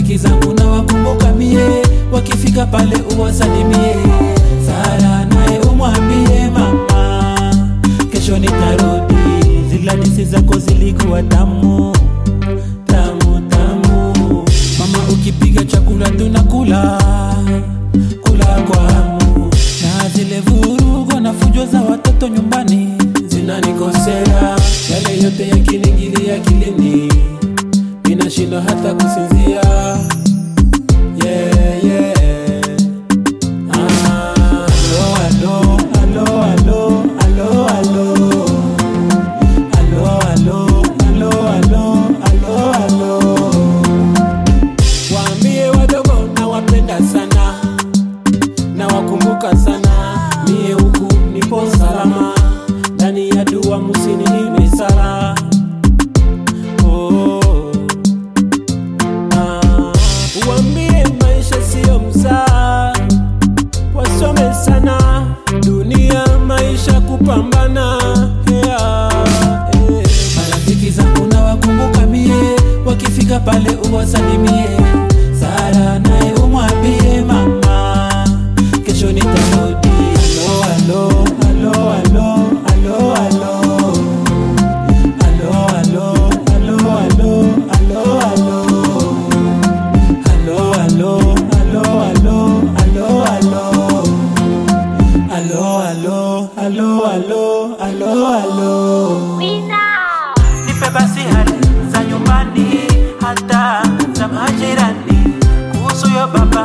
marafiki zangu na wakumbuka mie, wakifika pale uwasalimie. Sara naye umwambie mama, kesho nitarudi. Zile hadithi zako zilikuwa tamu tamu tamu. Mama, ukipiga chakula tunakula kula kwa hamu, na zile vurugo na fujo za watoto nyumbani zinanikosea. Yale yote yakiniingilia akilini, ninashindwa hata kusinzia. Yeah, yeah. Ah, alo, alo, alo, alo, alo. Alo, alo, alo, alo, alo, alo. Waambie wadogo nawapenda sana, nawakumbuka sana. Mie huku nipo salama, ndani ya dua musiniime sala. Oh, ah. Waambie maisha siyo mzaa, wasome sana dunia, maisha kupambana. Yeah, eh. Marafiki zangu na wakumbuka mie, wakifika pale uwasalimie. Sara naye umwambie mama, kesho nitarudi. Alo, alo, alo, alo, alo, alo. Alo, alo, alo, alo, alo, alo. Alo, alo, alo, alo, alo, alo. Alo, alo, alo, alo, alo, alo. Nipe basi hali za nyumbani hata za majirani kuhusu yo baba